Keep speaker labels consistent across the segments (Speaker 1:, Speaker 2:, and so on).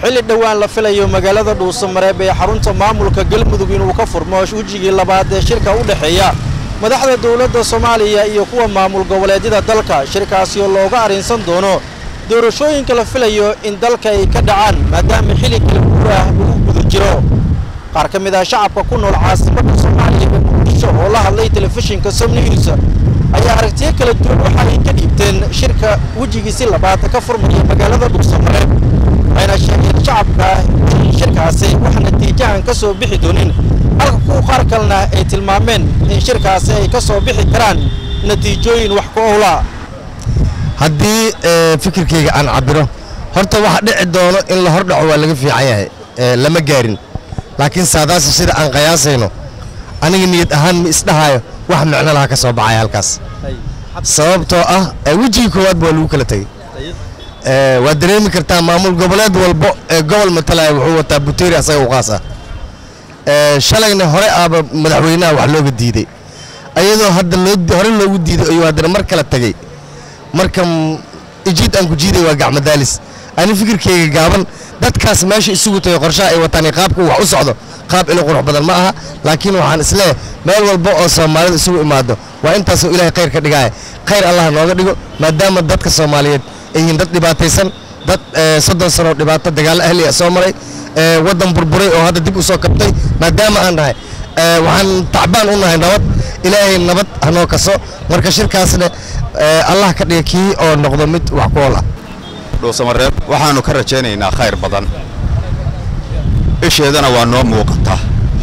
Speaker 1: xilli dhowaan la filayo magaalada dhuusamareeb ee xarunta maamulka galmudug inuu ka furmo wejigii labaad ee shirka u dhexeeya madaxda dowladda soomaaliya iyo kuwa maamul goboleedyada dalka shirkaasi oo looga arrinsan doono doorashooyinka la filayo in dalka ay ka dhacaan maadaama xilli kala guur ah lagu guda jiro qaar ka mid ah shacabka ku nool caasimadda soomaaliya ee muqdisho oo la hadlay telefishinka somnews ayaa aragtiyo kala duwan waxa ay ka dhiibteen shirka wejigiisi labaad ka furmaya magaalada dhuusamareeb waxayna sheegeen shacabka in shirkaasi wax natiijahan ka soo bixi doonin halka kuwa qaar kalena ay tilmaameen in shirkaasi ay ka soo bixi karaan natiijooyin wax ku owla
Speaker 2: haddii fikirkayga aan cabiro horta waxa dhici doono in la hordhaco waa laga fiican yahay lama gaarin laakiin saadaasi sida aan qiyaasayno aniga niyad ahaan ma isdhahayo wax micno laha ka soo baxaya halkaas sababtoo ah wejigii koowaadba waa lagu kala tegey waad dareemi kartaa maamul goboleed walbo ee gobol matalaya wuxuu wataa buteeri asaga u qaas ah shalayna hore aaba madaxweynaha wax looga diiday ayadoo hadda hore loogu diiday ayuu haddana mar kala tegey marka ijiid aan ku jiiday waa gacmadaalis ani fikirkayga gaaban dadkaas meesha isugu tagay qorshaha ay wataan qaabka wax u socdo qaab ilo qurux badan ma aha laakiin waxaan isleeyahay meel walba oo soomaalida isugu imaado waa intaasoo ilaahay khayr ka dhigaya khayr allah nooga dhigo maadaama dadka soomaaliyeed ay yihiin dad dhibaataysan dad soddon sano dhibaato dagaallo ahliya soo maray waddan burburay oo hadda dib u soo kabtay maadaama aan nahay waxaan tacbaan u nahay nabad ilaahay nabad hanoo kaso marka shirkaasna allah ka dhiga kii oo noqdo mid wax ku ool ah
Speaker 3: dhuusamareeb waxaannu ka rajaynaynaa khayr badan isheedana waa noo muuqataa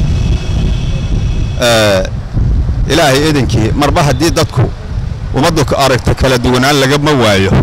Speaker 3: ilaahay idinkii marba haddii dadku ummaddu aragta kala duwanaan lagama waayo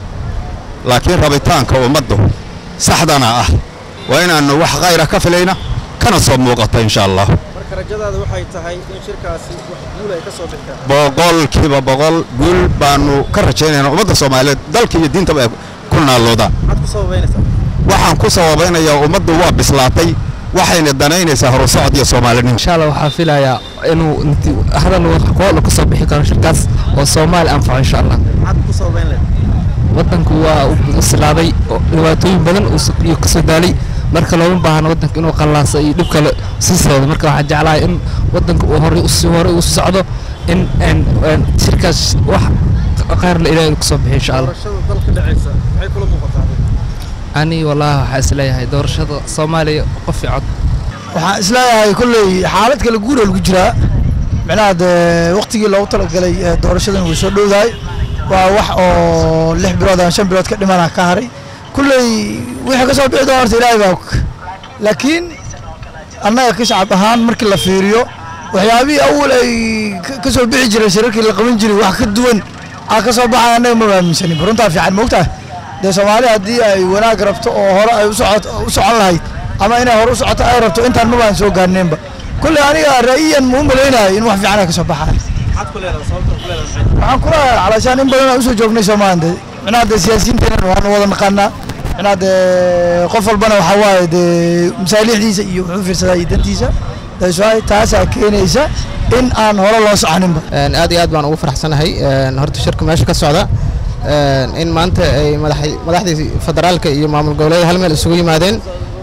Speaker 3: laakiin rabitaanka ummaddu saxdana ah waa inaannu wax khayra ka filayna kana soo muuqata insha allah
Speaker 1: marka rajadaada waxay tahay in shirkaasi wax guul ay ka soo bixi karaan
Speaker 3: boqolkiiba boqol guul baannu ka rajaynaynaa ummadda soomaaliyeed dalka iyo diintaba ay ku naalloodaan
Speaker 1: maxaad ku sababaynaysaa
Speaker 3: waxaan ku sababaynayaa ummaddu waa bislaatay waxayna danaynaysaa horusocod iyo soomaalinimo
Speaker 4: insha allah waxaa filayaa inuu hadal qool ka soo bixi karo shirkaas oo soomaali anfaco insha allah
Speaker 1: maxaad ku sababayn leed
Speaker 4: waddanku waa u silaaday dhibaatooyin badan iyo kasoo daalay marka looma baahna waddanka inuu qallaasa iyo dhib kale sii socdo marka waxaan jeclahay in waddanka uu horey usii horey usi socdo in shirkaas wax khayrla ilaahay kasoo bixi insha allah
Speaker 1: doorashada dalka dhacaysa maxay kula muuqataa
Speaker 4: ani wallaahi waxaa isleeyahay doorashada soomaaliya qof cod
Speaker 5: waxaan isleeyahay kolley xaalad kale guura lagu jiraa micnaha dee waqtigii loogu talagalay doorashadan way soo dhowdahay waa wax oo lix bilood ama shan bilood ka dhimana ka haray kolley wixii ka soo bixi doona horta ilaahay baa og laakiin annaga ka shacab ahaan markii la fiiriyo waxyaabihii awal ay ka soo bixi jiray shirarkii la qaban jiray wax ka duwan aa ka soo baxay annaga ma aaminsanin runtaa fiican moogtahay dee soomaali haddii ay wanaag rabto oo hore ay u socon lahayd ama inay hore u socoto ay rabto intaan ma baan soo gaarneenba kolley aniga ra'yiyan muu malaynayo in wax fiican ay ka soo baxaan
Speaker 1: maxaad ku leedahay sababta ku leedahay
Speaker 5: waxaan ku leeyahay calashaan in badan aan usoo joognay soomaaliya dee micnaha dee siyaasiyiinteena waanu wada naqaanaa micnaha dee qof walbana waxaa waaye dee masaalixdiisa iyo wuxuu fiirsadaa iyo dantiisa daaswaay taasaa keenaysa in aan hore loo soconinba
Speaker 4: aad iyo aad baan ugu faraxsanahay horta shirka meesha ka socda in maanta ay madaxdii federaalka iyo maamul goboleeda hal meel isugu yimaadeen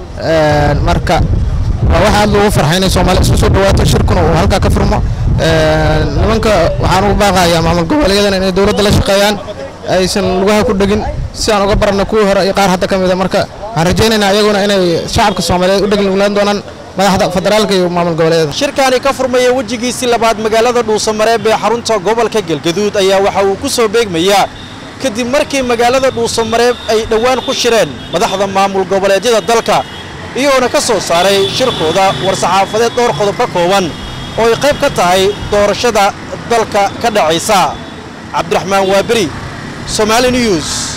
Speaker 4: marka waa wax aad loogu farxay inay soomaaliya isu soo dhawaato shirkuna uu halkaa ka furmo nimanka waxaan ugu baaqayaa maamul goboleedyadana inay dowladda la shaqeeyaan aysan lugaha ku dhegin si aan uga baranno kuwii hore iyo qaar hadda ka mida marka waxaan rajaynaynaa iyaguna inay shacabka soomaaliyeed u dhegnugnaan doonaan madaxda federaalka iyo maamul goboleedyada
Speaker 1: shirkaani ka furmaya wejigiisii labaad magaalada dhuusamareeb ee xarunta gobolka galgaduud ayaa waxa uu ku soo beegmayaa kadib markii magaalada dhuusamareeb ay dhowaan ku shireen madaxda maamul goboleedyada dalka iyagoona ka soo saaray shirkooda war-saxaafadeed dhowr qodob ka kooban oo ay qayb ka tahay doorashada dalka ka dhacaysa cabdiraxmaan waaberi somaali news